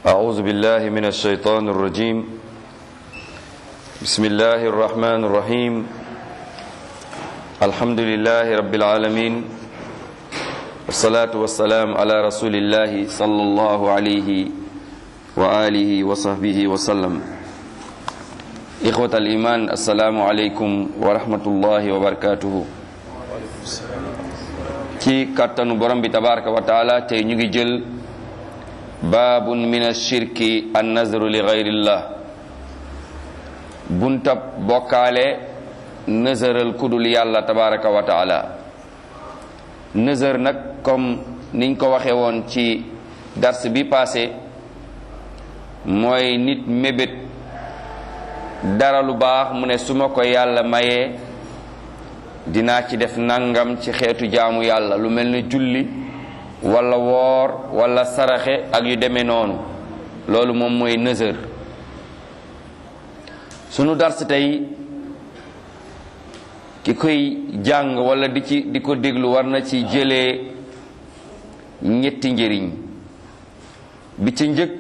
أعوذ بالله من الشيطان الرجيم بسم الله الرحمن الرحيم الحمد لله رب العالمين والصلاة والسلام على رسول الله صلى الله عليه وآله وصحبه وسلم إخوة الإيمان السلام عليكم ورحمة الله وبركاته ci kàttanu borom bi tabaraka wa taala tey ñu ngi jël baabun min ashirki an nazru li gayrillah buntab bokkaale nëzëral kudul yàlla tabaraka wa taala nëzër nag comme niñ ko waxe woon ci dars bi passé mooy nit mébét dara lu baax mu ne su ma ko yàlla mayee dinaa ci def nangam ci xeetu jaamu yàlla lu mel ni julli wala woor wala saraxe ak yu demee noonu loolu moom mooy nëzër sunu dars tey ki koy jàng wala di ci di ko déglu war na ci jëlee ñetti njëriñ bi ci njëkk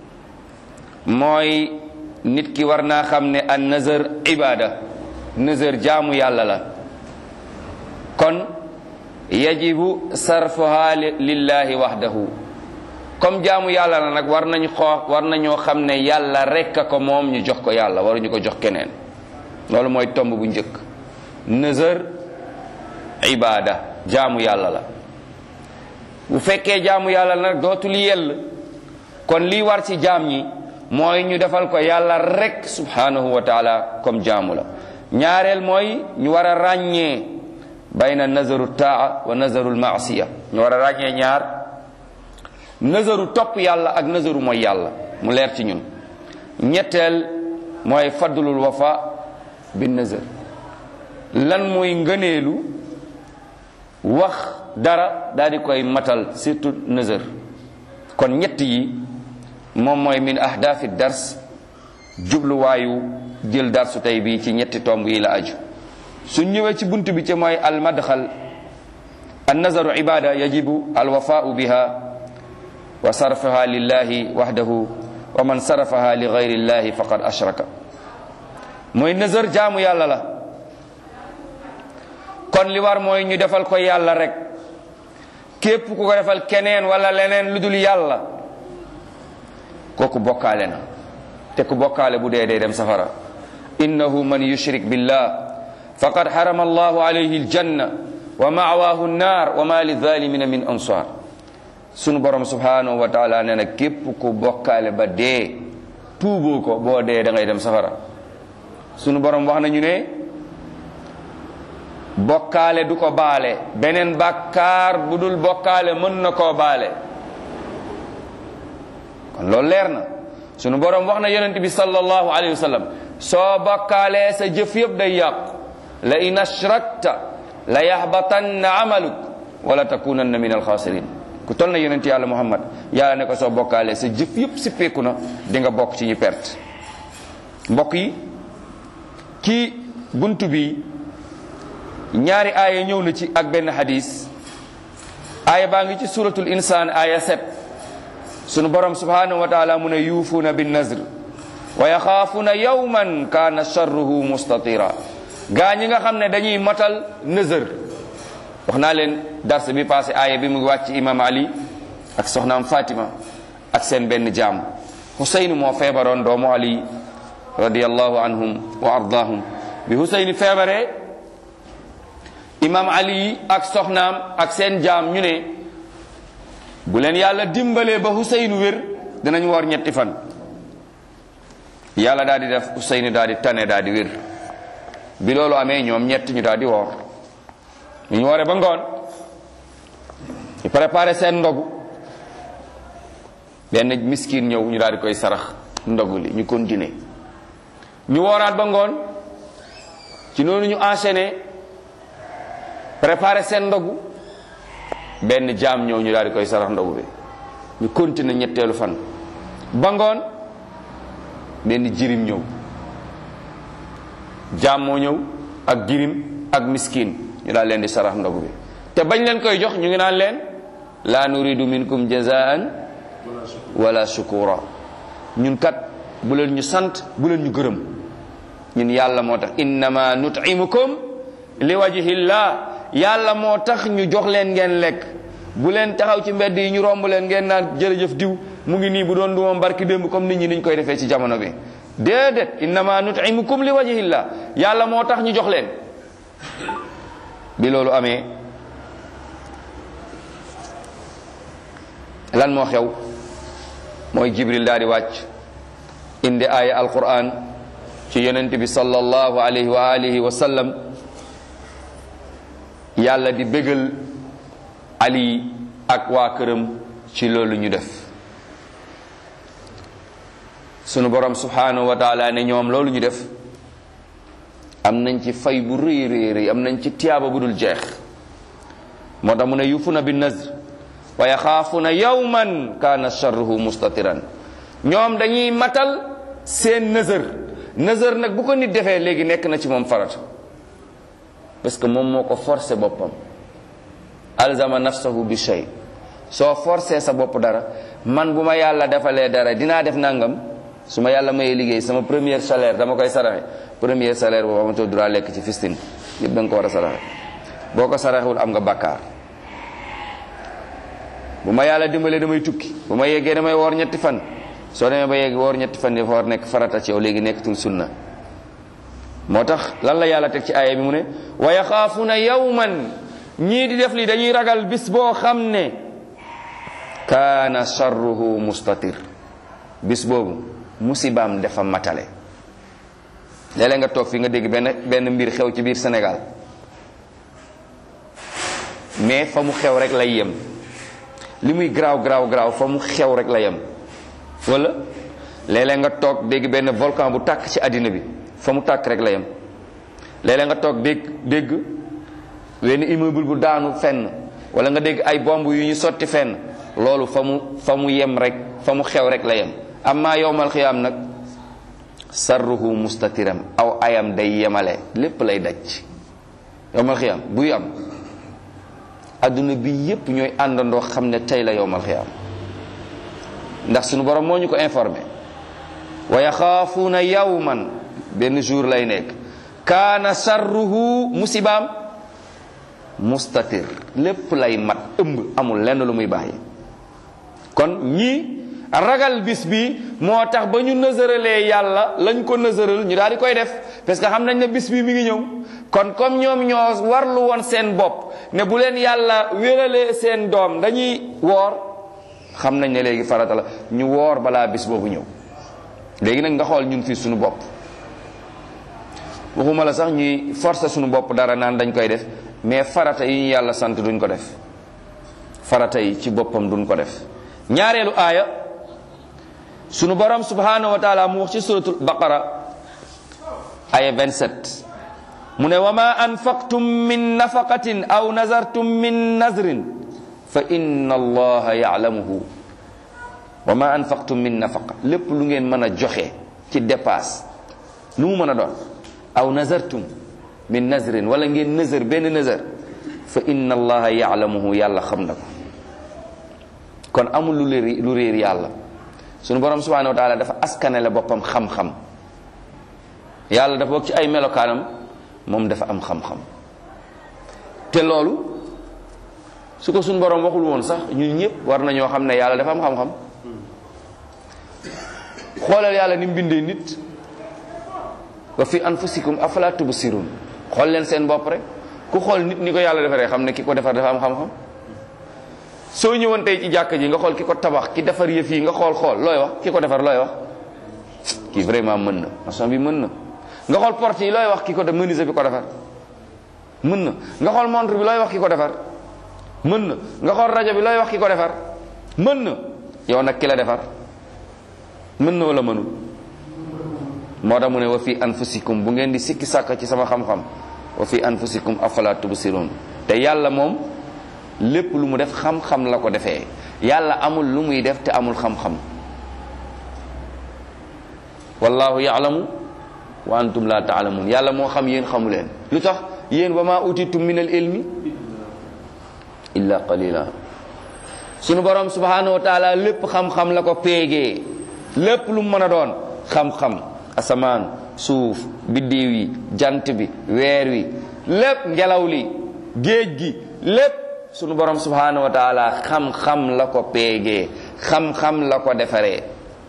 mooy nit ki war naa xam ne an nëzër ibaada nëzër jaamu yàlla la kon yajibu sarfuha lillahi wahdahu comme jaamu yàlla la nag war nañu xoo war nañoo xam ne yàlla rekk a ko moom ñu jox ko yàlla waruñu ko jox keneen loolu mooy tomb bu njëkk nëzër ibaada jaamu yàlla la bu fekkee jaamu yàlla la nag dootul yell kon lii war ci jaam ñi mooy ñu defal ko yàlla rekk subhanahu wa taala comme jaamu la ñaareel mooy ñu war a ràññee bayna nazaru taa wa nazaru maasiya ñu war a ràññee ñaar nazaru topp yàlla ak nazaru mooy yàlla mu leer ci ñun ñetteel mooy fadlul wafa bi nazar lan mooy ngëneelu wax dara daal di koy matal surtout nazar kon ñett yi moom mooy min ahdaafi dars jubluwaayu jël darsu tey bi ci ñetti tomb yi la aju su ñëwee ci bunt bi ci mooy al madxal an nazaru ibada yajibu al wafaau biha wa sarfaha lillahi wahdahu wa man sarafaha li gayri llahi faqad ashraka mooy nazar jaamu yàlla la kon li war mooy ñu defal ko yàlla rek képp ku ko defal keneen wala leneen lu dul yàlla kooku bokkaale na te ku bokkaale bu dee dee dem safara innahu man yushrik billah faqad harama allahu alayhi aljanna wa ma'waahu nnaar wa ma lizalimina min ansar sunu borom subhanahu wa taala nee na képp ku bokkaale ba dee tuuboo ko boo dee da ngay dem safara sunu borom wax nañu ne bokkaale du ko baale beneen bàkkaar bu dul bokkaale mën na koo baale kon loolu leer na sunu borom wax na yonent bi sallallahu alayhi wa sallam soo bokkaalee sa jëf yëpp day yàqu la in ashrakta la yaxbatanna amaluk wala takunanna min alxaasirin ku tol na yonent yàlla muhammad yàlla ne ko soo bokkaalee sa jëf yëpp sippeeku na di nga bokk ci ñu perte mbokk yi kii bunt bi ñaari aaya ñëw na ci ak benn hadis aaya baa ngi ci suratul insaan aaya set sunu borom subhanahu wa taala mu ne yuufuuna bin nazr wa yaxaafuuna yawman kaana sharruhu mustatira gaa ñi nga xam ne dañuy matal nëzër wax naa leen dars bi passé aaya bi mu ngi wàcc imam ali ak soxnaam fatima ak seen benn jaam Husayn moo feebaroon doomu ali radiallahu anhum wa ardaahum bi Husayn feebaree imam ali ak soxnaam ak seen jaam ñu ne bu leen yàlla dimbalee ba Husayn wér dinañ woor ñetti fan yàlla daal di def Husayn daal di tane daal di wér bi loolu amee ñoom ñett ñu daal di woor ñu wooree ba ngoon ñu préparé seen ndogu benn miskin ñëw ñu daal di koy sarax ndogu li ñu continuer ñu wooraat ba ngoon ci noonu ñu enchaîné préparé seen ndogu benn jaam ñëw ñu daal di koy sarax ndogu bi ñu continuer ñetteelu fan ba ngoon benn jirim ñëw jaam moo ñëw ak jirim ak miskin ñu daal leen di sarax ndogu bi te bañ leen koy jox ñu ngi naan leen la nuridu minkum jazaan wala shukura ñun kat bu leen ñu sant bu leen ñu gërëm ñun yàlla moo tax innama nut'imukum li wajhillah yàlla moo tax ñu jox leen ngeen lekk bu leen taxaw ci mbedd yi ñu romb leen ngeen naan jërëjëf diw mu ngi nii bu doon du moom barki démb comme nit ñi niñ koy defee ci jamono bi déedéet innama nut'imukum li wajhillah yàlla moo tax ñu jox leen bi loolu amee lan moo xew mooy jibril daal di wàcc indi aaya alquran ci yonent bi sallallahu alayhi wa alihi wa sallam yàlla di bégal ali ak waa këram ci loolu ñu def sunu borom subhanahu wa taala ne ñoom loolu ñu def am nañ ci fay bu rëy rëy rëy am nañ ci tiyaaba bu dul jeex moo tax mu ne yufuna bi nazr wa yaxaafuna yawman kaana sharruhu mustatiran ñoom dañuy matal seen nëzër nëzër nag bu ko nit defee léegi nekk na ci moom farat parce que moom moo ko forcé boppam alzama nafsahu bi shay soo forcé sa bopp dara man bu ma yàlla defalee dara dinaa def nangam su ma yàlla mayee liggéey sama premier salaire dama koy saraxe premier salaire boobu amatoo droit lekk ci fistin yëpp da nga ko war a saraxe boo ko saraxewul am nga bàkkaar bu ma yàlla dimbalee damay tukki bu ma yeggee damay woor ñetti fan soo demee ba yegg woor ñetti fan dafa war nekk farata ci yow léegi nekkatul sunna moo tax lan la yàlla teg ci aaya bi mu ne wa yaxaafuna yawman ñii di def li dañuy ragal bis boo xam ne kaana sharruhu mustatir bis boobu musibaam dafa matale léeg-léeg nga toog fi nga dégg benn benn mbir xew ci biir Sénégal mais fa mu xew rek lay yem li muy garaaw garaaw garaaw fa mu xew rek la yem wala léeg-léeg nga toog dégg benn volcan bu tàkk ci àddina bi fa mu tàkk rek la yem léeg-léeg nga toog dégg dégg wenn immeuble bu daanu fenn wala nga dégg ay bomb yu ñu sotti fenn loolu fa mu fa mu yem rek fa mu xew rek la yem amma yowmal xiyaam nag sarruhu mustatiram aw ayam day yemale lépp lay daj yowmal xiyaam buy am adduna bi yépp ñooy àndandoo xam ne tey la yowmal xiyaam ndax sunu borom moo ñu ko informé wa yaxaafuuna yawman benn jour lay nekk kaana sarruhu musibaam mustatir lépp lay mat ëmb amul lenn lu muy bàyyi kon ñii ragal bis bi moo tax ba ñu nësëralee yàlla lañ ko nësëral ñu daal di koy def parce que xam nañ ne bis bi mi ngi ñëw kon comme ñoom ñoo warlu woon seen bopp ne bu leen yàlla wéralee seen doom dañuy woor xam nañ ne léegi farata la ñu woor balaa bis boobu ñëw léegi nag nga xool ñun fii suñu bopp waxuma la sax ñuy forcer suñu bopp dara naan dañ koy def mais farata yi ñu yàlla sant duñ ko def farata yi ci boppam duñ ko def ñaareelu aaya sunu borom subhanahu wa taala mu wax ci suratul baqara aya 27 mu ne wa ma anfaqtum min nafaqatin aw nazartum min nazrin fa inna allaha ya'lamuhu wa ma anfaqtum min nafaqa lépp lu ngeen mën a joxe ci dépasse lu mu mën a doon aw nazartum min nazrin wala ngeen nazar benn nazar fa inna allaha ya'lamuhu yàlla xam na ko kon amul lu réer lu réer yàlla sunu borom subhanahu wa taala dafa askanale boppam xam-xam yàlla dafa bokk ci ay melokaanam moom dafa am xam-xam te loolu su ko sunu borom waxul woon sax ñun ñëpp war nañoo xam ne yàlla dafa am xam-xam xoolal yàlla ni mu bindee nit wa fi anfusikum afala tubsirun xool leen seen bopp rek ku xool nit ni ko yàlla defaree xam ne ki ko defar dafa am xam-xam soo ñëwoon tey ci jàkk ji nga xool ki ko tabax ki defar yëf yi nga xool xool looy wax ki ko defar looy wax kii vraiment mën na maçon bi mën na nga xool porte yi looy wax ki ko def menuisier bi ko defar mën na nga xool montre bi looy wax ki ko defar mën na nga xool rajo bi looy wax ki ko defar mën na yow nag ki la defar mën na wala mënul moo tax mu ne wa fi anfusikum bu ngeen di sikki sàkk ci sama xam-xam wa fi anfusikum afala tubsirun te yàlla moom lépp lu mu def xam-xam la ko defee yàlla amul lu muy def te amul xam-xam wallahu yaalamu wa antum la taalamun yàlla moo xam yéen xamu leen lu tax yéen wa ma utitum min al ilmi illa qalila sunu borom subhanahu wa taala lépp xam-xam la ko péegee lépp lu mu mën a doon xam-xam asamaan suuf biddiw yi jant bi weer wi lépp ngelaw li géej gi lépp sunu borom subhanahu wa taala xam-xam la ko péegee xam-xam la ko defaree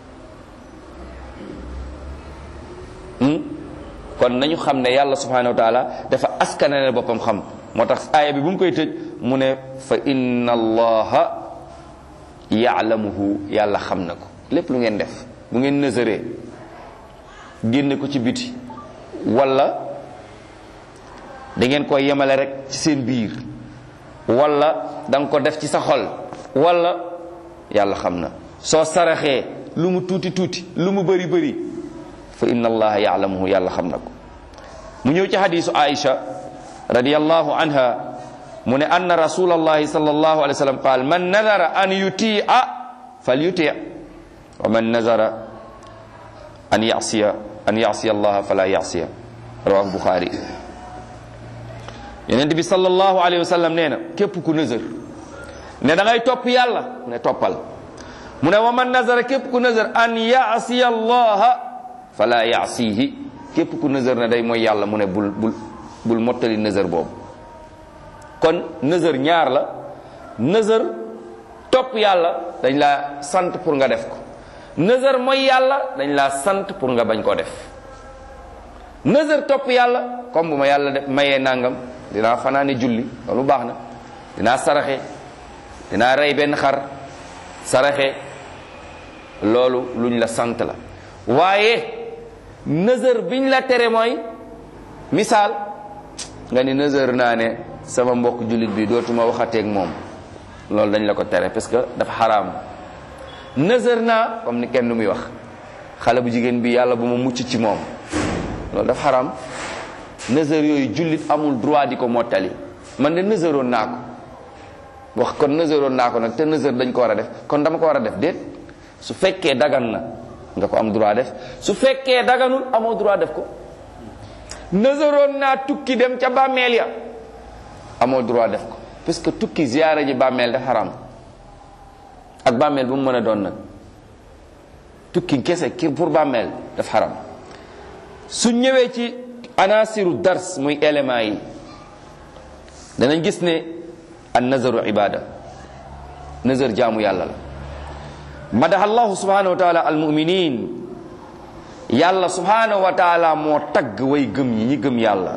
kon nañu xam ne yàlla subhanahu wa taala dafa askanale boppam xam moo tax aaya bi bu mu koy tëj mu ne fa inna allaha yaalamuhu yàlla xam na ko lépp lu ngeen def bu ngeen nësëree génne ko ci biti wala da ngeen koy yemale rek ci seen biir wala da nga ko def ci sa xol wala yàlla xam na soo saraxee lu mu tuuti tuuti lu mu bëri bëri fa inna allaha yaalamuhu yàlla xam na ko mu ñëw ci hadisu aisha radiyallahu anha mu ne anna rasulallahi sallallahu alayhi wa sallam qaal man nadara an yutia fal yuti wa man nadara an yasiya an yasiya allaha fala yasiya rawahu buxaari yonent bi sallallahu alayhi wa sallam nee na képp ku nëzër ne da ngay topp yàlla mu ne toppal mu ne wa man nazara képp ku nëzër an yasiya allaha fala yasihi képp ku nëzër ne day mooy yàlla mu ne bul bul bul mottali nëzër boobu kon nëzër ñaar la nëzër topp yàlla dañ laa sant pour nga def ko nëzër mooy yàlla dañ laa sant pour nga bañ ko def nëzër topp yàlla comme bu ma yàlla def mayee nangam dinaa fanaane julli loolu baax na dinaa saraxe dinaa rey benn xar saraxe loolu luñ la sant la waaye nëzër biñ la tere mooy misaal nga ni nëzër naa ne sama mbokk jullit bi dootuma waxateeg moom loolu dañ la ko tere parce que dafa xaraam nëzër naa comme ni kenn du muy wax xale bu jigéen bi yàlla bu ma mucc ci moom loolu dafa xaraam nëzër yooyu jullit amul droit di ko mottali man de nëzëroon naa ko wax kon nëzëroon naa ko nag te nëzër dañ ko war a def kon dama ko war a def déet su fekkee dagan na nga ko am droit def su fekkee daganul amoo droit def ko nëzëroon naa tukki dem ca bàmmeel ya amoo droit def ko parce que tukki ziyaara ji bàmmeel daf xaram ak bàmmeel bu mu mën a doon nag tukki kese ki pour bàmmeel daf xaram su ñëwee ci anasiru dars muy élément yi danañ gis ne an nazaru ibada nazar jaamu yàlla la madaha allahu subhanahu wa taala al muminin yàlla subhanahu wa taala moo tagg way gëm ñi ñi gëm yàlla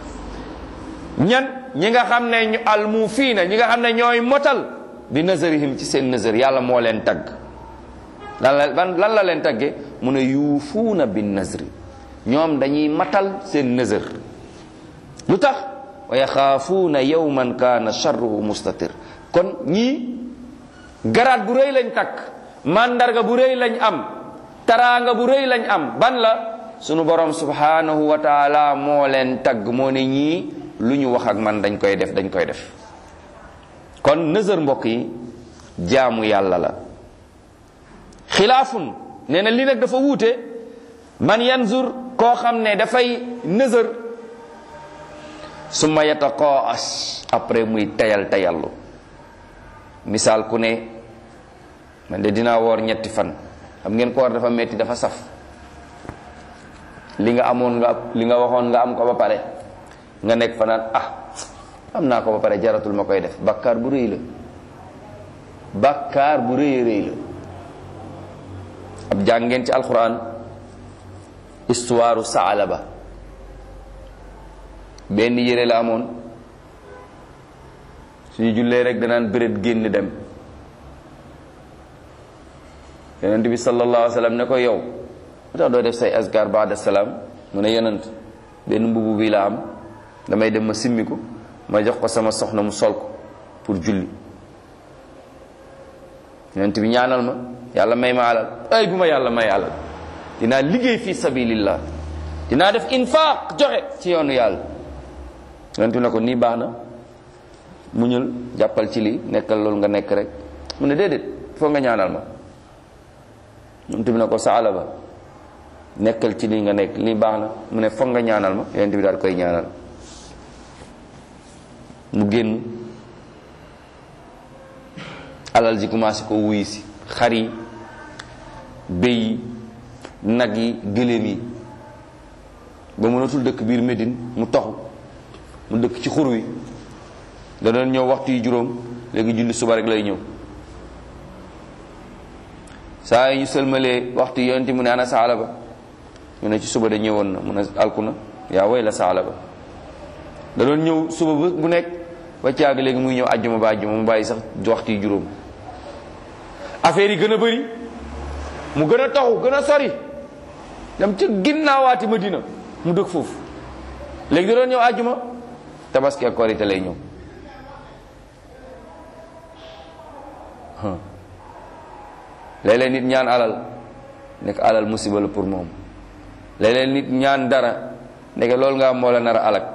ñan ñi nga xam ne ñu almufiina ñi nga xam ne ñooy motal bi nazarihim ci seen nazar yàlla moo leen tagg lan la lan la leen tagge mu ne yuufuuna bin nazri ñoom dañuy matal seen nazar lu tax wa yaxaafuuna yawman kaana charruhu mustatir kon ñii garaat bu rëy lañ takk mandarga bu rëy lañ am taraanga bu rëy lañ am ban la sunu borom subhanahu wa taala moo leen tagg moo ne ñii lu ñu wax ak man dañ koy def dañ koy def kon nëzër mbokk yi jaamu yàlla la xilaafun nee na li nag dafa wuute man yanzur koo xam ne dafay nëzër summa yataqaas après muy tayal tayallu misaal ku ne man de dinaa woor ñetti fan xam ngeen koor dafa metti dafa saf li nga amoon nga li nga waxoon nga am ko ba pare nga nekk fa naan ah am naa ko ba pare jaratul ma koy def bakkaar bu rëy la bakkaar bu rëy rëy la ab jàngeen ci alquran histoire Saalaba benn yére la amoon suñu jullee rek danaan bëreet génn dem yonent bi sallallahu alayhi wa sallam ne ko yow lu tax doo def say azkar baada salaam mu ne yonent benn mbubu bi la am damay dem ma simmi ko ma jox ko sama soxna mu sol ko pour julli yonent bi ñaanal ma yàlla may ma alal ay bu ma yàlla may alal dinaa liggéey fi sabilillah dinaa def infaq joxe ci yoonu yàlla yonent bi ne ko nii baax na muñul jàppal ci lii nekkal loolu nga nekk rek mu ne déedéet foo nga ñaanal ma yonent bi ne ko saala ba nekkal ci lii nga nekk lii baax na mu ne foog nga ñaanal ma yonent bi daal koy ñaanal mu génn alal ji commencé ko wuy si xar yi béy yi nag yi gëléem yi ba mënatul dëkk biir Médine mu toxu mu dëkk ci xur wi da doon ñëw waxtu yi juróom léegi julli suba rek lay ñëw saa yi ñu sëlmalee waxtu yonti mu ne ana saala ba ñu ne ci suba de ñëwoon na mu ne alku na yaa way la saala ba da doon ñëw suba bu nekk ba caag léegi muy ñëw àjjuma ba àjjuma mu bàyyi sax waxtu yi juróom affaire yi gën a bëri mu gën a taxu gën a sori dem ca ginnaawaati Madina mu dëkk foofu léegi da doon ñëw àjjuma tabaski ak korite lay ñëw léeg-léeg nit ñaan alal nekk alal musiba la pour moom léeg-léeg nit ñaan dara nekk loolu nga am moo la nar a alak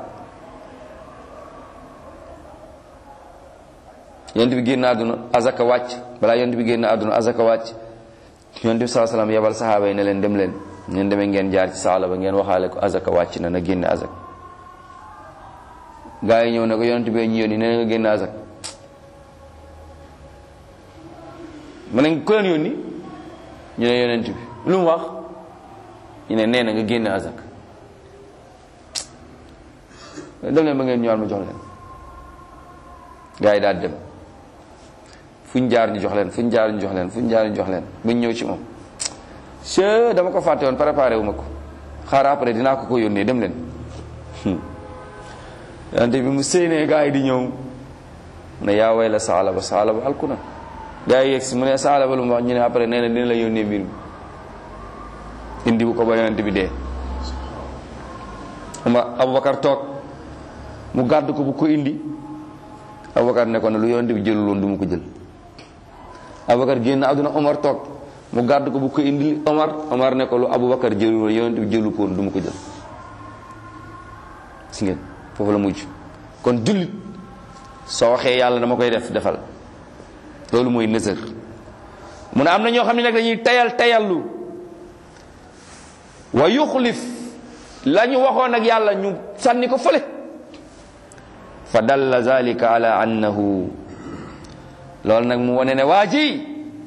yonent bi génn àdduna azaka wàcc balaa yonent bi génn àdduna azaka wàcc yonent bi saa salaam yebal saxaaba yi ne leen dem leen ngeen demee ngeen jaar ci saala ba ngeen waxaale ko azaka wàcc na na génne azak gaa yi ñëw ne ko yonent bi ñu yónni ne nga génne azak ma ne ko leen yónni ñu ne yonent bi lu mu wax ñu ne nee na nga génne azak dem leen ba ngeen ñëwaat ma jox leen gaa yi daal dem fuñ jaar ñu jox leen fuñ jaar ñu jox leen fuñ jaar ñu jox leen buñ ñëw ci moom se dama ko fàtte woon préparé wu ma ko xaar après dinaa ko ko yónnee dem leen yonent bi mu séenee gaa yi di ñëw mu ne yaa way la saala ba saala ba alku na gaa yi yegg si mu ne saala ba lu mu wax ñu ne après nee na dina la yónnee mbir mi indi bu ko ba yonent bi dee ma Aboubacar toog mu gàdd ko bu ko indi Aboubacar ne ko ne lu yonent bi jëlul woon du mu ko jël Aboubacar génn àdduna Omar toog mu gàdd ko bu ko indi Omar Omar ne ko lu Aboubacar jëlul woon yonent bi jëlu ko woon du mu ko jël si ngeen foofu la mujj kon jullit soo waxee yàlla dama koy def defal loolu mooy nësër mu ne am na ñoo xam ne nag dañuy tayal tayallu wa yuxlif la ñu waxoon ak yàlla ñu sànni ko fële fa dalla zalika ala annahu loolu nag mu wane ne waa ji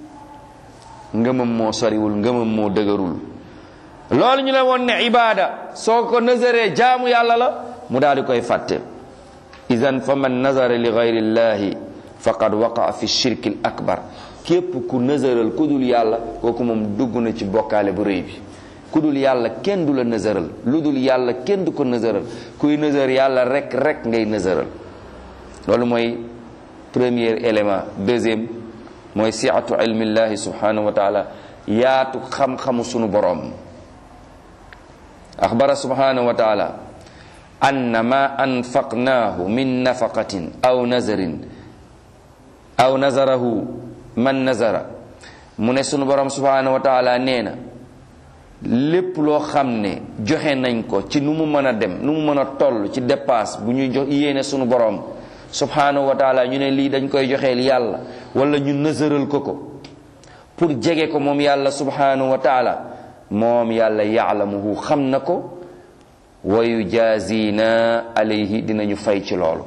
ngëmam moo soriwul ngëmam moo dëgërul loolu ñu ne woon ne ibaada soo ko nësëree jaamu yàlla la mu daal di koy fàtte idan fa man nazara li gayri llahi faqad waqaa fi shirki l akbar képp ku nësëral ku dul yàlla kooku moom dugg na ci bokkaale bu rëy bi ku dul yàlla kenn du la nësëral lu dul yàlla kenn du ko nësëral kuy nësër yàlla rek rek ngay nësëral loolu mooy premier élément deuxième mooy siatu ilmillahi subhanahu wa taala yaatu xam-xamu sunu boroom axbara subhanahu wa taala anna ma anfaqnaahu min nafaqatin aw nazarin aw nazarahu man nazara mu ne sunu borom subhanahu wa taala nee na lépp loo xam ne joxe nañ ko ci nu mu mën a dem nu mu mën a toll ci dépasse bu ñuy jox yéene sunu borom subhanahu wa taala ñu ne lii dañ koy joxeel yàlla wala ñu nësëral ko ko pour jege ko moom yàlla subhanahu wa taala moom yàlla yaalamuhu xam na ko wa yujaazina alayhi dinañu fay ci loolu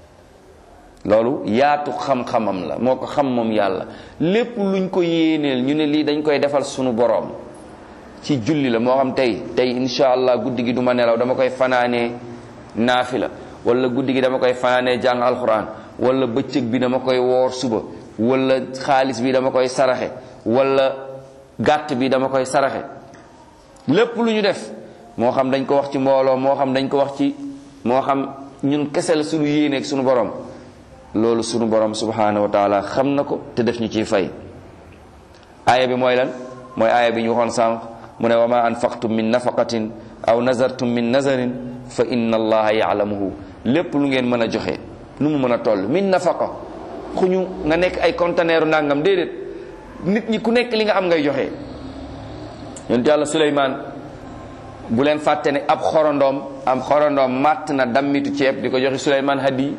loolu yaatu xam-xamam la moo ko xam moom yàlla lépp luñ ko yéeneel ñu ne lii dañ koy defal sunu boroom ci julli la moo xam tey tey insha allah guddi gi duma nelaw dama koy fanaanee naafila wala guddi gi dama koy fanaanee jàng alxuraan wala bëccëg bi dama koy woor suba wala xaalis bi dama koy saraxe wala gàtt bi dama koy saraxe lépp lu ñu def moo xam dañ ko wax ci mbooloo moo xam dañ ko wax ci moo xam ñun kese la suñu yéeneeg suñu borom loolu suñu borom subhanahu wa taala xam na ko te def ñu ciy fay aaya bi mooy lan mooy aaya bi ñu waxoon sànq mu ne wa ma anfaqtum min nafaqatin aw nazartum min nazarin fa inna allaha yaalamuhu lépp lu ngeen mën a joxe nu mu mën a toll min nafaqa xuñu nga nekk ay conteneeru nangam déedéet nit ñi ku nekk li nga am ngay joxe yonent yàlla Suleymaan bu leen fàtte ne ab xorondoom am xorondoom màtt na dammitu ceeb di ko joxe Suleymaan hadi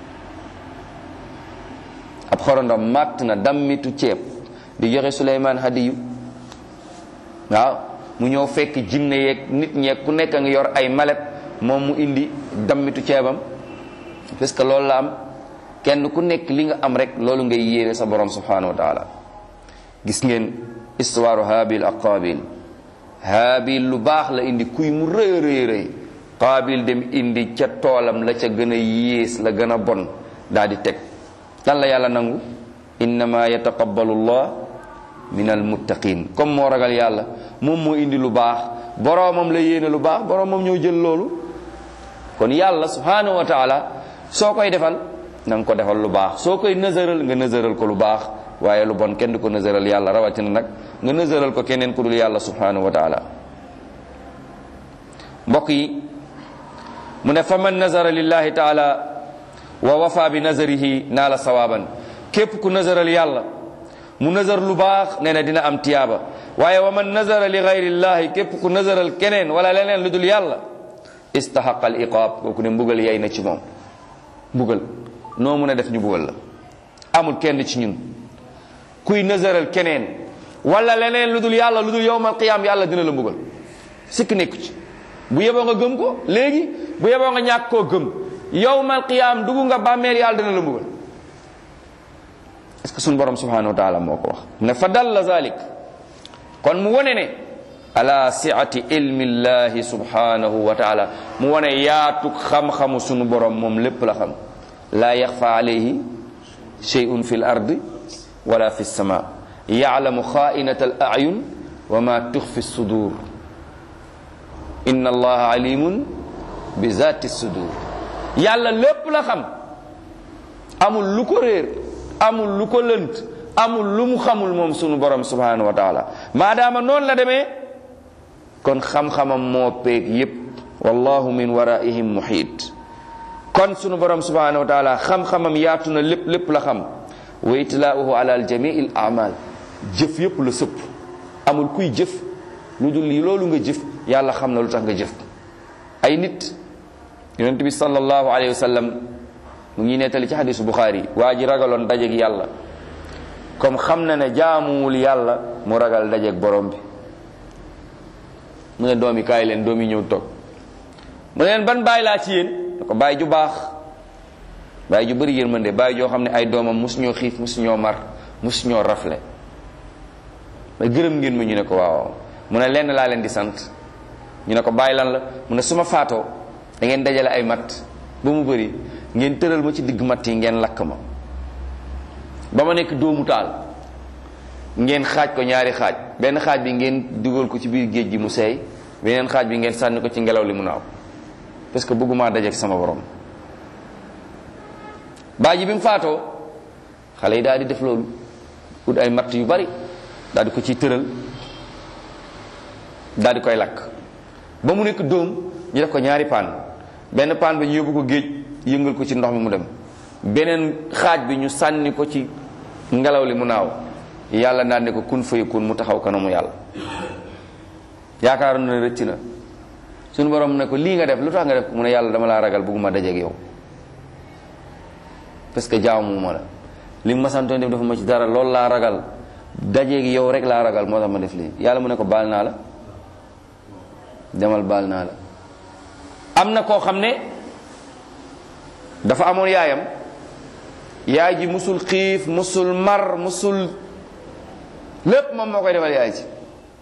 ab xorondoom màtt na dammitu ceeb di joxe Suleymaan hadiyu waaw mu ñëw fekk jinne yeeg nit ñeeg ku nekk a ngi yor ay malet moom mu indi dammitu ceebam parce que loolu la am kenn ku nekk li nga am rek loolu ngay yéene sa borom subhanahu wa taala gis ngeen histoire habil ak qabil habil lu baax la indi kuy mu rëy rëy rëy qabil dem indi ca toolam la ca gën a yées la gën a bon daal di teg lan la yàlla nangu innama yataqabbalu llah min almuttaqin comme moo ragal yàlla moom moo indi lu baax boroomam la yéene lu baax boroomam ñëw jël loolu kon yàlla subhanahu wa taala soo koy defal na nga ko defal lu baax soo koy nësëral nga nësëral ko lu baax waaye lu bon kenn du ko nësëral yàlla rawatina nag nga nësëral ko keneen ku dul yàlla subhanahu wa taala mbokk yi mu ne fa man nazara lillahi taala wa wafa bi nazarihi naala sawaban képp ku nazaral yàlla mu nazar lu baax nee na dina am tiyaaba waaye wa man nazara li gayrillahi képp ku nazaral keneen wala leneen lu dul yàlla istahaqa al iqaab kooku ne mbugal yay na ci moom mbugal noo mun a def ñu mbugal la amul kenn ci ñun kuy nazaral keneen wala leneen lu dul yàlla lu dul yowmal qiyaam yàlla dina la mbugal sikk nekku ci bu yeboo nga gëm ko léegi bu yeboo nga ñàkk koo gëm yowmal qiyaam dugg nga bàmmeel yàlla dina la mbugal est-ce que suñu borom subhanahu wa taala moo ko wax ne fa dalla zalik kon mu wone ne ala siati ilmi llahi subhanahu wa taala mu wone yaatu xam-xamu sunu borom moom lépp la xam laa yaxfa alayhi shay'un fi l ardi wala fi lsama yalamu xainata al ayun wa ma tuxfi sudur inna allaha alimun bi zati sudur yàlla lépp la xam amul lu ko réer amul lu ko lënt amul lu mu xamul moom sunu borom subhanahu wa taala maadaama noonu la demee kon xam-xamam moo peeg yépp wallahu min waraihim muhiit kon sunu borom subhanahu wa taala xam-xamam yaatu na lépp lépp la xam wa itlaauhu ala aljamii al amal jëf yépp la sëpp amul kuy jëf lu dul lii loolu nga jëf yàlla xam na lu tax nga jëf ay nit yonent bi sallallahu alayhi wa sallam mu ngi nettali ci xadisu buxaari waa ji ragaloon dajeeg yàlla comme xam na ne jaamuwul yàlla mu ragal dajeeg borom bi mu ne doom yi kaay leen doom yi ñëw toog mu ne leen ban bàyyi laa ci yéen ne ko bàyyi ju baax bàyyi ju bëri yërmande bàyyi joo xam ne ay doomam mosu ñoo xiif mosu ñoo mar mosu ñoo rafle mais gërëm ngeen ma ñu ne ko waaw mu ne lenn laa leen di sant ñu ne ko bàyyi lan la mu ne su ma faatoo da ngeen dajale ay matt ba mu bëri ngeen tëral ma ci digg matt yi ngeen lakk ma ba ma nekk doomu taal ngeen xaaj ko ñaari xaaj benn xaaj bi ngeen dugal ko ci biir géej gi mu seey beneen xaaj bi ngeen sànni ko ci ngelaw li mu naaw parce que bëgguma dajeek sama borom baa ji bi mu faatoo xale yi daal di def loolu ut ay matt yu bari daal di ko ciy tëral daal di koy lakk ba mu nekk dóom ñu def ko ñaari paan benn paan bi ñu yóbbu ko géej yëngal ko ci ndox mi mu dem beneen xaaj bi ñu sànni ko ci ngelaw li mu naaw yàlla naan ne ko kun fayakun mu taxaw kanamu yàlla yaakaaroon na rëcc na suñu borom ne ko lii nga def lu tax nga def mu ne yàlla dama laa ragal bëgguma dajeeg yow parce que jaamu ma la li ma santoon def dafa ma ci dara loolu laa ragal dajeeg yow rek laa ragal moo tax ma def lii yàlla mu ne ko baal naa la demal baal naa la am na koo xam ne dafa amoon yaayam yaay ji musul xiif musul mar musul lépp moom moo koy defal yaay ji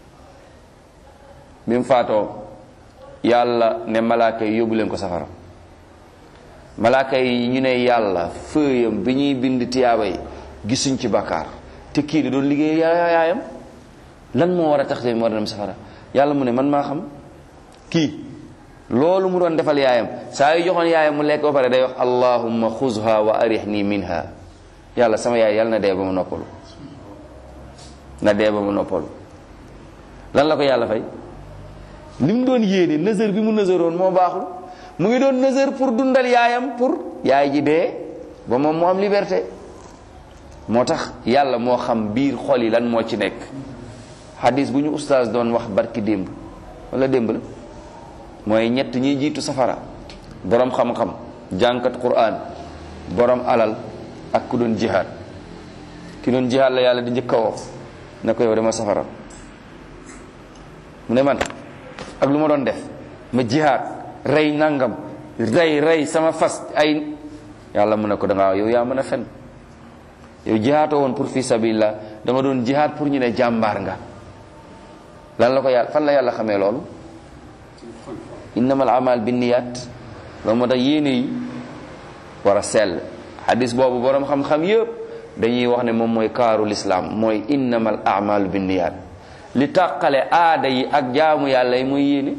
bi mu faatoo yàlla ne malaaka yi yóbbu leen ko safara malaaka yi ñu ne yàlla fëyam bi ñuy bind tiyaaba yi gisuñ ci bakkaar te kii da doon liggéey yaayam lan moo war a tax mu war a dem safara yàlla mu ne man maa xam kii loolu mu doon defal yaayam saa yu joxoon yaayam mu lekk ba pare day wax allahumma xuzha wa arihni minha yàlla sama yaay yàlla na dee ba mu noppalu na dee ba mu noppalu lan la ko yàlla fay li mu doon yéene nësër bi mu nësëroon moo baaxul mu ngi doon nësër pour dundal yaayam pour yaay ji dee ba moom mu am liberté moo tax yàlla moo xam biir xol yi lan moo ci nekk hadis bu ñu ustaas doon wax barki démb wala démb la mooy ñett ñiy jiitu safara borom xam-xam jànkat quran borom alal ak ku doon jihaad ki doon jihaad la yàlla di njëkk a woo ne ko yow dama safara mu ne man ak lu ma doon def ma jihaad rey nangam rey rey sama fas ay yàlla mu ne ko da ngaa yow yaa mën a fen yow jihaatoo woon pour fi sabilillah da nga doon jihaat pour ñu ne jàmbaar nga lan la ko yàlla fan la yàlla xamee loolu innamal amal binniyat loolu moo tax yéene yi war a sell hadis boobu boroom xam-xam yëpp dañuy wax ne moom mooy kaaru lislaam mooy innamal amalu binniyat li tàqale aada yi ak jaamu yàlla yi mooy yéene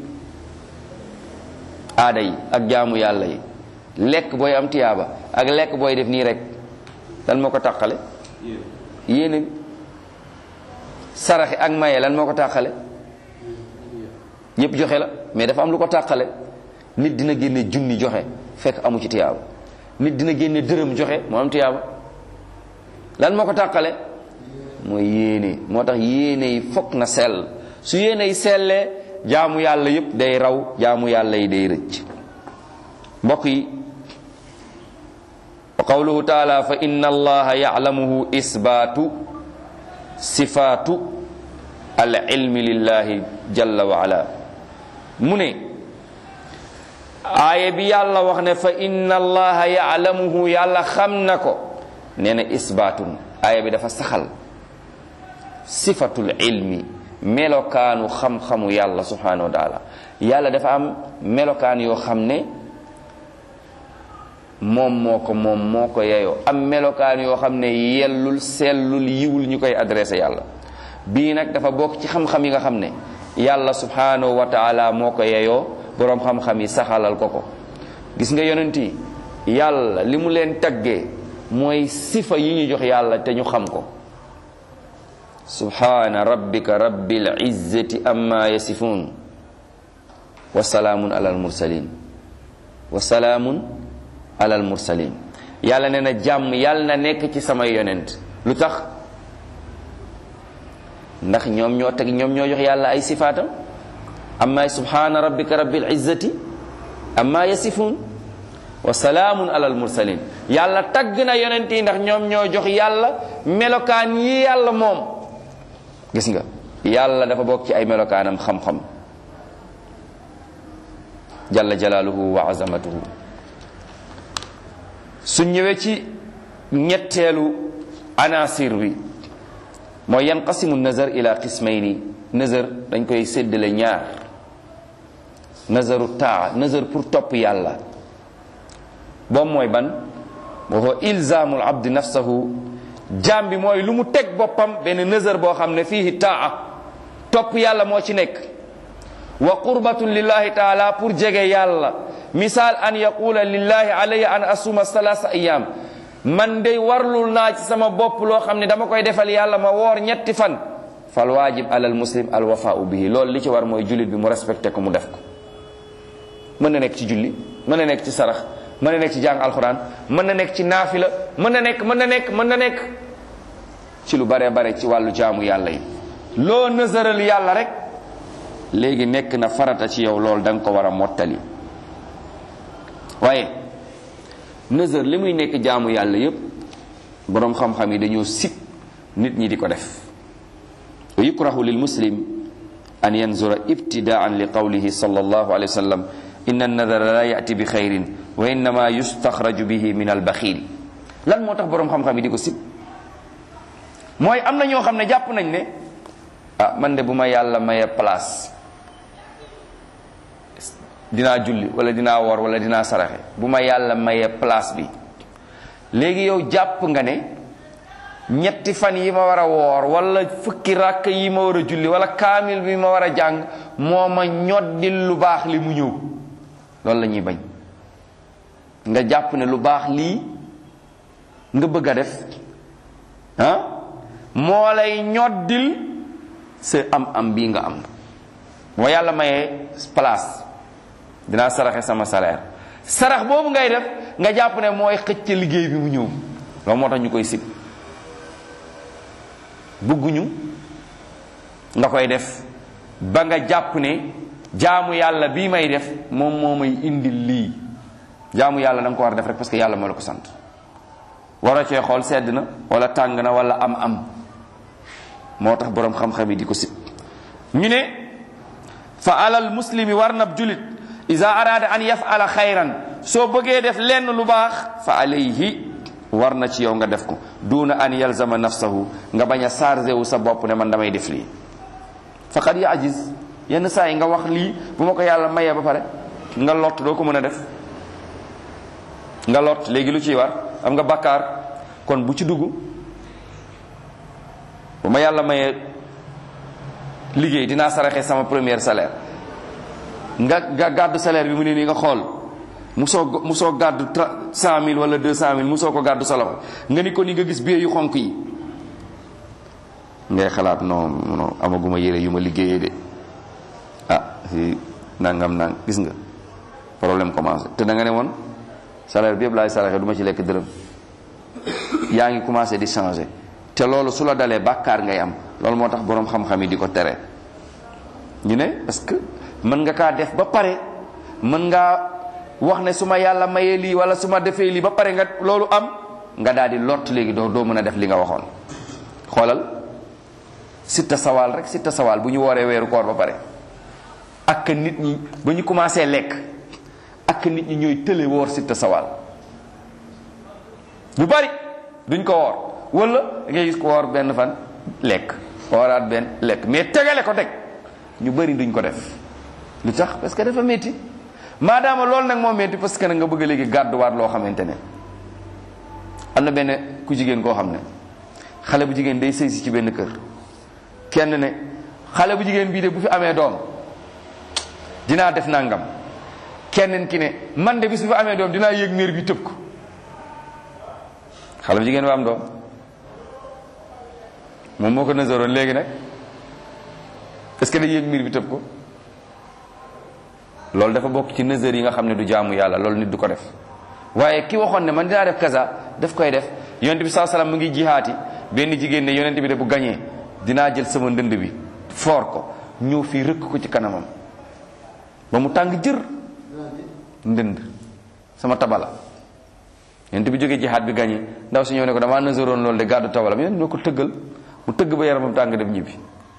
aada yi ak jaamu yàlla yi lekk booy am tiyaaba ak lekk booy def nii rek lan moo ko tàqale yéene bi saraxi ak maye lan moo ko tàqale ñëpp joxe la mais dafa am lu ko tàqale nit dina génne junni joxe fekk amu ci tiyaaba nit dina génne dërëm joxe moo am tiyaaba lan moo ko tàqale mooy yéene moo tax yéene yi fokk na sell su yéene yi sellee jaamu yàlla yépp day raw jaamu yàlla yi day rëcc mbokk yi wa qawluhu taala fa inna allaha ya'lamuhu isbaatu sifaatu al ilmi lillahi jalla wa ala mu ne aaya bi yàlla wax ne fa inna allaha ya'lamuhu yàlla xam na ko nee na isbaatun aaya bi dafa saxal sifatul ilmi melokaanu xam-xamu yàlla subhanahu wa taala yàlla dafa am melokaan yoo xam ne moom moo ko moom moo ko yeyoo am melokaan yoo xam ne yellul sellul yiwul ñu koy adressé yàlla bii nag dafa bokk ci xam-xam yi nga xam ne yàlla subhanahu wa taala moo ko yeyoo boroom xam-xam yi saxalal ko ko gis nga yonent yi yàlla li mu leen taggee mooy sifa yi ñu jox yàlla te ñu xam ko subhana rabbika rabbil izzati amma yasifun wa salaamun alal mursalin wa salaamun alal mursalin yàlla nee na jàmm yàlla na nekk ci samay yonent lu tax ndax ñoom ñoo teg ñoom ñoo jox yàlla ay sifaatam amma subhana rabbika rabbil izzati amma yasifun wa salaamun alal mursalin yàlla tagg na yonent yi ndax ñoom ñoo jox yàlla melokaan yi yàlla moom gis nga yàlla dafa bokk ci ay melokaanam xam-xam jalla jalaaluhu wa azamatuhu su ñëwee ci ñetteelu anasir bi mooy yanqasimu nazar ila qismayni nazar dañ koy séddale ñaar nazaru taa nazar pour topp yàlla boobu mooy ban wa huwa ilzaamul abdi nafsahu jaam bi mooy lu mu teg boppam benn nazar boo xam ne fiihi taa topp yàlla moo ci nekk wa qurbatun lillahi taala pour jege yàlla misaal an yaqula lillahi alayya an asuma salaasa ayam man day warlul naa ci sama bopp loo xam ne dama koy defal yàlla ma woor ñetti fan fal waajib alal muslim al wafaau bihi loolu li ci war mooy jullit bi mu respecté ko mu def ko mën na nekk ci julli mën na nekk ci sarax mën na nekk ci jàng alxuraan mën na nekk ci naafila mën na nekk mën na nekk mën na nekk ci lu bare bare ci wàllu jaamu yàlla yi loo nësaral yàlla rek léegi nekk na farata ci yow loolu da nga ko war a mottali waaye nësër li muy nekk jaamu yàlla yépp boroom xam-xam yi dañoo sib nit ñi di ko def wa yukrahu lil muslim an yanzura ibtidaan li qawlihi sallallahu alayhi wa sallam inna nadara la yati bi xayrin wa innama yustaxraju bihi min albaxiil lan moo tax boroom xam-xam yi di ko sib mooy am na ñoo xam ne jàpp nañ ne ah man de bu ma yàlla maye place dinaa julli wala dinaa wor wala dinaa saraxe bu ma yàlla maye place bi léegi yow jàpp nga ne ñetti fan yi ma war a woor wala fukki ràkk yi ma war a julli wala kaamil bi ma war a jàng moo ma ñoddil lu baax li mu ñëw loolu la ñuy bañ nga jàpp ne lu baax lii nga bëgg a def ah moo lay ñoddil sa am am bii nga am moo yàlla mayee place dinaa saraxe sama salaire sarax boobu ngay def nga jàpp ne mooy xëcc liggéey bi mu ñëw loolu moo tax ñu koy sib bugguñu nga koy def ba nga jàpp ne jaamu yàlla bii may def moom moo may indil lii jaamu yàlla da nga ko war a def rek parce que yàlla moo la ko sant war cee xool sedd na wala tàng na wala am am moo tax boroom xam-xam yi di ko sib ñu ne fa alal muslimi war nab julit ida araada an yafala xayran soo bëggee def lenn lu baax fa alayhi war na ci yow nga def ko duuna an yalzama nafsahu nga bañ a chargé wu sa bopp ne man damay def lii faqad yajiz yenn saa yi nga wax lii bu ma ko yàlla mayee ba pare nga lott doo ko mën a def nga lott léegi lu ciy war am nga bakkaar kon bu ci dugg bu ma yàlla mayee liggéey dinaa saraxe sama premier salaire nga nga gàddu salaire bi mu ne nii nga xool musoo musoo gàddu cent mille wala deux cent mille musoo ko gàddu sa loxo nga ni ko ni nga gis bie yu xonk yi ngay xalaat non non amaguma yére yu ma liggéeyee de ah fii nangam nang gis nga problème commencé te da nga ne woon salaire bi yëpp laay saraxe du ma ci lekk dërëm yaa ngi commencé di changer te loolu su la dalee bàkkaar ngay am loolu moo tax boroom xam-xam yi di ko tere ñu ne parce que mën nga kaa def ba pare mën ngaa wax ne su ma yàlla mayee lii wala su ma defee lii ba pare nga loolu am nga daal di lott léegi doo doo mën a def li nga waxoon xoolal sitta sawaal rek sitta sawaal bu ñu wooree weeru koor ba pare ak nit ñi ba ñu commencé lekk ak nit ñi ñooy tële woor sitta sawaal lu bari duñ ko woor wala ngay gis ko woor benn fan lekk wooraat benn lekk mais tegale ko teg ñu bari duñ ko def lu tax parce que dafa métti maadaama loolu nag moo métti parce que nag nga bëgg léegi gàdduwaat loo xamante ne am na benn ku jigéen koo xam ne xale bu jigéen day sëy si ci benn kër kenn ne xale bu jigéen bii de bu fi amee doom dinaa def nangam kenn ki ne man de bis bu fi amee doom dinaa yéeg néer bi tëb ko xale bu jigéen ba am doom moom moo ko nësaroon léegi nag est-ce que day yéeg miir bi tëb ko loolu dafa bokk ci nësër yi nga xam ne du jaamu yàlla loolu nit du ko def waaye ki waxoon ne man dinaa def kaza daf koy def yonent bi saa salaam mu ngi jihaati benn jigéen ne yonent bi de bu gañee dinaa jël sama ndënd bi foor ko ñëw fii rëkk ko ci kanamam ba mu tàng jër ndënd sama tabala yonent bi jógee jihaat bi gañee ndaw si ñëw ne ko damaa nësaroon loolu de gàddu tabalam yonent ñoo ko tëggal mu tëgg ba yaramam tàng dem ñibbi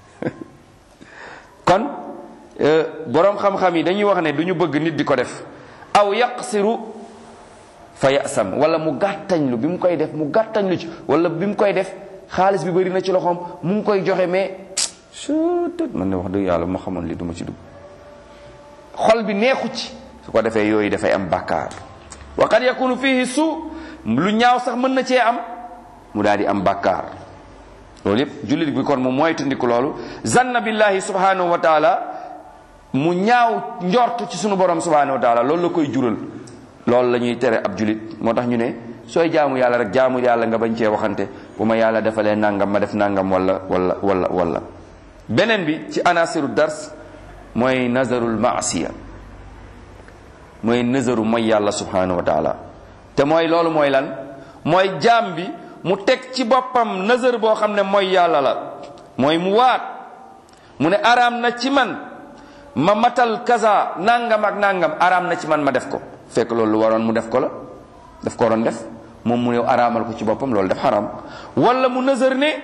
kon boroom xam-xam yi dañuy wax ne du ñu bëgg nit di ko def aw yaqsiru fa yasam wala mu gàttañlu bi mu koy def mu gàttañlu ci wala bi mu koy def xaalis bi bëri na ci loxoom mu ngi koy joxe mais sutët man ne wax dëgg yàlla ma xamoon li duma ci dugg xol bi neexu ci su ko defee yooyu dafay am bàkkaar wa qad yakunu fihi su lu ñaaw sax mën na cee am mu daal di am bàkkaar loolu yépp jullit bi kon mu moytandiku loolu zanna billahi subhanahu wa taala mu ñaaw njort ci sunu borom subhanahu wa taala loolu la koy jural loolu la ñuy tere ab julit moo tax ñu ne sooy jaamu yàlla rek jaamu yàlla nga bañ cee waxante bu ma yàlla defalee nangam ma def nangam wala wala wala wala beneen bi ci anasiru dars mooy nazarul maasiya mooy nazaru mooy yàlla subhanahu wa taala te mooy loolu mooy lan mooy jaam bi mu teg ci boppam nazar boo xam ne mooy yàlla la mooy mu waat mu ne araam na ci man ma matal kaza nangam ak nangam araam na ci man ma def ko fekk loolu lu waroon mu def ko la daf ko waroon def moom mu ne araamal ko ci boppam loolu def xaram wala mu nazar ne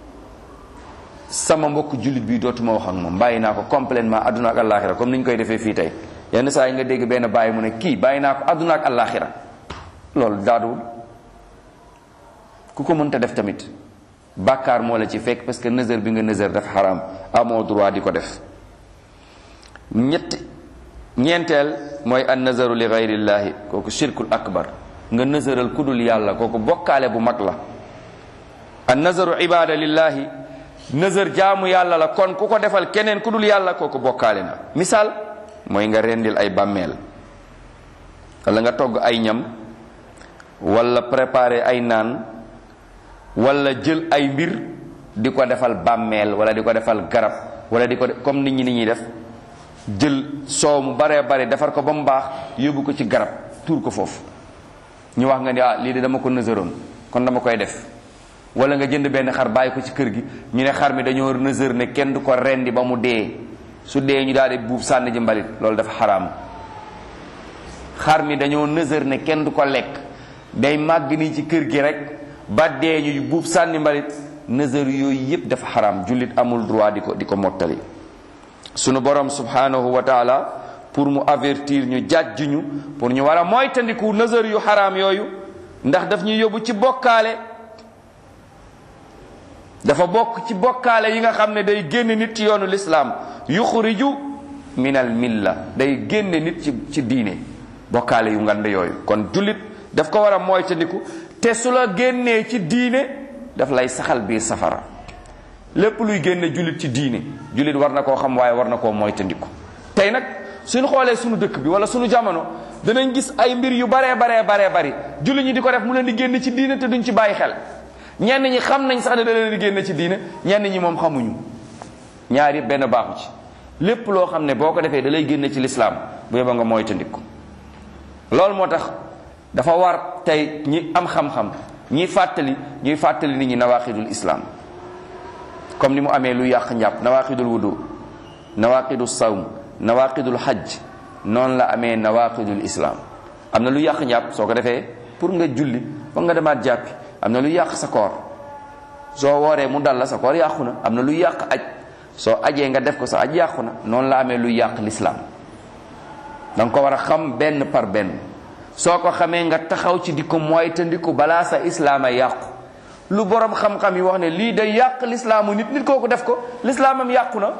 sama mbokk jullit bi dootuma wax ak moom bàyyi naa ko complètement adduna ak àllaaxira comme ni ñu koy defee fii tey yenn saa yi nga dégg benn bàyyi mu ne kii bàyyi naa ko adduna ak àllaaxira loolu daaduwul ku ko mënta def tamit bàkkaar moo la ci fekk parce que nazar bi nga nazar dafa xaram amoo droit di ko def ñett ñeenteel mooy an nazaru li gayrillahi kooku shirkul akbar nga nazaral ku dul yàlla kooku bokkaale bu mag la an nazaru ibada lillahi nazar jaamu yàlla la kon ku ko defal keneen ku dul yàlla kooku bokkaale na misaal mooy nga rendil ay bàmmeel wala nga togg ay ñam wala préparer ay naan wala jël ay mbir di ko defal bàmmeel wala di ko defal garab wala di ko comme nit ñi ni ñuy def jël soow mu baree bare defar ko ba mu baax yóbbu ko ci garab tuur ko foofu ñu wax nga ni ah lii de dama ko nësëroon kon dama koy def wala nga jënd benn xar bàyyi ko ci kër gi ñu ne xar mi dañoo nësër ne kenn du ko rendi ba mu dee su dee ñu daal di buub sànni ji mbalit loolu dafa xaraam xar mi dañoo nësër ne kenn du ko lekk day màgg nii ci kër gi rek ba dee ñu buub sànni mbalit nësër yooyu yépp dafa xaraam jullit amul droit di ko di ko mottali sunu borom subhanahu wa taala pour mu avertir ñu jàjj ñu pour ñu war a moytandiku nazar yu xaraam yooyu ndax daf ñuy yóbbu ci bokkaale dafa bokk ci bokkaale yi nga xam ne day génn nit ci yoonu lislaam yuxriju min al milla day génne nit ci ci diine bokkaale yu ngand yooyu kon jullit daf ko war a moytandiku te su la génnee ci diine daf lay saxal biir safara lépp luy génne jullit ci diine jullit war na koo xam waaye war na koo moytandiku tey nag suñu xoolee suñu dëkk bi wala suñu jamono danañ gis ay mbir yu baree baree baree bari jullit ñi di ko def mu leen di génn ci diine te duñ ci bàyyi xel ñenn ñi xam nañ sax ne da leen di génn ci diine ñenn ñi moom xamuñu ñaar yëpp benn baaxu ci lépp loo xam ne boo ko defee da lay génn ci lislaam bu yeba nga moytandiku loolu moo tax dafa war tey ñi am xam-xam ñi fàttali ñuy fàttali nit ñi nawaqidul islam comme ni mu amee lu yàq njàpp nawaqidul wudu nawaqidul sawm nawaqidul hajj noonu la amee nawaqidul islam am na lu yàq njàpp soo ko defee pour nga julli foog nga demaat jàppi am na lu yàq sa koor soo wooree mu dal la sa koor yàqu na am na lu yàq aj soo ajee nga def ko sa aj yàqu na noonu la amee lu yàq l'islam da nga ko war a xam benn par benn soo ko xamee nga taxaw ci di ko moytandiku balaa sa islaama yàqu lu borom xam-xam yi wax ne lii day yàq lislaamu nit nit kooku def ko lislaamam yàqu na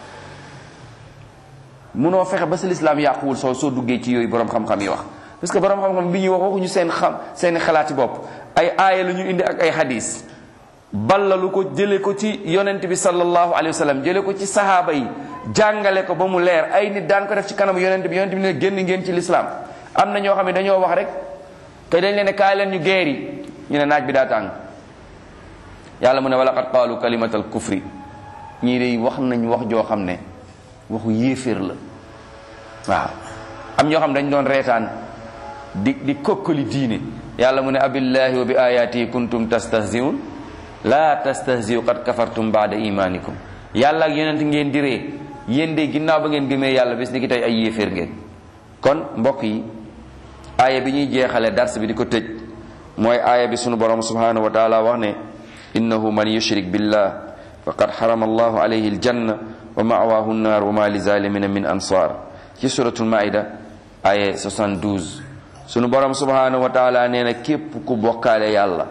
munoo fexe ba sa lislaam yàquwul soo soo duggee ci yooyu borom xam-xam yi wax parce que borom xam-xam bi ñuy wax waxuñu seen xam seeni xalaati bopp ay aaya la ñu indi ak ay hadis ballalu ko jële ko ci yonent bi sallallahu alayhi wa sallam jële ko ci sahaaba yi jàngale ko ba mu leer ay nit daan ko def ci kanamu yonent bi yonent bi ne génn ngeen ci lislaam am na ñoo xam ne dañoo wax rek te dañ leen ne kaay leen ñu geeri ñu ne naaj bi daa tàng yàlla mu ne wala qad qaalu kalimatal kufri ñii de wax nañ wax joo xam ne waxu yéeféer la waaw am ñoo xam dañ doon reetaan di di kokkali diine yàlla mu ne abillahi wa bi ayati kuntum tastahziun la tastahziu qad kafartum baada imanikum yàlla ak yonent ngeen di ree yéen de ginnaaw ba ngeen gëmee yàlla bis ni ki tey ay yéeféer ngeen kon mbokk yi aaya bi ñuy jeexale dars bi di ko tëj mooy aaya bi sunu borom subhanahu wa taala wax ne innahu man yushrik billah faqad harama allahu alayhi aljanna wa ma'wahu nnar wa ma lizalimina min ansar ci suratul maida aaya 72 sunu borom subhanahu wa taala nee na képp ku bokkaale yàlla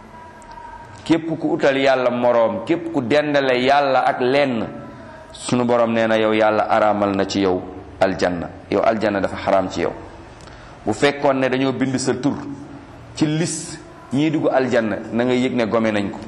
képp ku utal yàlla moroom képp ku dendale yàlla ak lenn sunu borom nee na yow yàlla araamal na ci yow aljanna yow aljanna dafa xaraam ci yow bu fekkoon ne dañoo bind sa tur ci liste ñii dugg aljanna na nga yëg ne gome nañ ko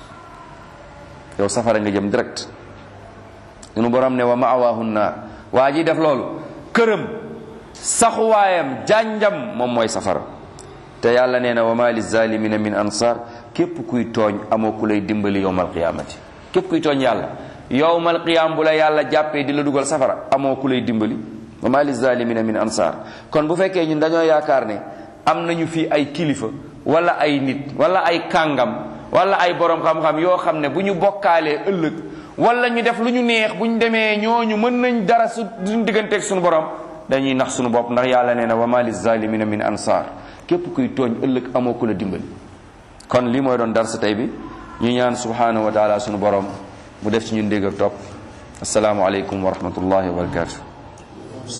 yow safara nga jëm direct sunu borom ne wa ma'awaahu naar waa ji def loolu këram saxuwaayam jànjam moom mooy safara te yàlla nee na wa ma lizalimina min ansar képp kuy tooñ amoo ku lay dimbali yowmal qiyaamati képp kuy tooñ yàlla yowmal qiyaam bu la yàlla jàppee di la dugal safara amoo ku lay dimbali wa ma lizalimina min ansar kon bu fekkee ñun dañoo yaakaar ne am nañu fii ay kilifa wala ay nit wala ay kàngam wala ay borom xam-xam yoo xam ne bu ñu bokkaalee ëllëg wala ñu def lu ñu neex bu ñu demee ñooñu mën nañ dara su duñ digganteeg suñu borom dañuy nax suñu bopp ndax yàlla nee na wa ma lizalimina min ansar képp kuy tooñ ëllëg amoo ku la dimbali kon lii mooy doon darsa tey bi ñu ñaan subhanahu wa taala suñu borom mu def ci ñun dégg ak topp asalaamualeykum wa rahmatullahi wa barakatuh